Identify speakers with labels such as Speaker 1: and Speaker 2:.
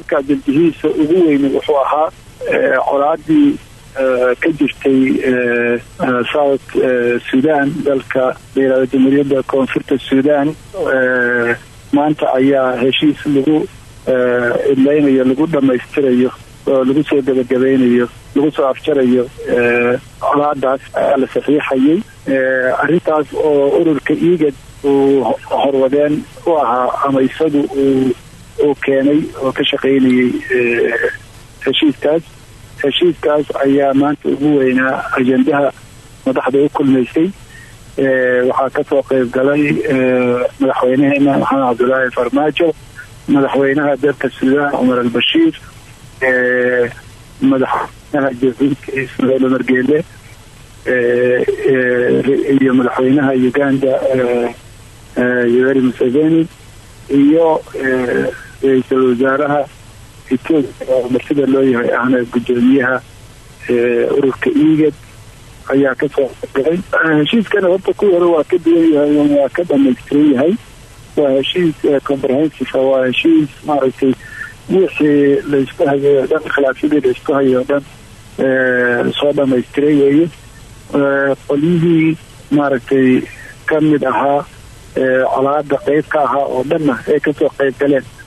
Speaker 1: shirka ajandihiisa ugu weyne wuxuu ahaa colaadii ka jirtay south sudan dalka layihahdo jamhuuriyadda koonfurta sudan maanta ayaa heshiis lagu idlaynayo lagu dhammaystirayo oo lagu soo gabagabeynayo lagu soo afjarayo colaadaas ayaa la saxiixayay arrintaas oo ururka igad uu horwadeen u ahaa ama isagu uu uu keenay oo ka shaqaynayay heshiiskaas heshiiskaas ayaa maanta ugu weynaa ajendaha madaxda u kulmaysay waxaa kasoo qeyb galay madaxweyneheena maxamed cabdulaahi farmaajo madaxweynaha dalka suudaan cumar albashiir madaxweynaha jahuudka ismaaciil umar geele iyo madaxweynaha uganda yoweri museveni iyo ra-iisul wasaaraha etoobiya oo martida loo yahay ahna guddoomiyaha ururka igad ayaa kasoo galay heshiiskana horta ku hore waa ka duwan yahay waa ka dhamaystiran yahay waa heshiis comprehensive waa heshiis maaragtay wixii laysku hayo o dhan khilaafyadii laysku hayo o dhan soo dhamaystiray weeye qolyihii maaragtay ka mid ahaa colaada qeyb ka ahaa oo dhanna ay kasoo qeyb galeen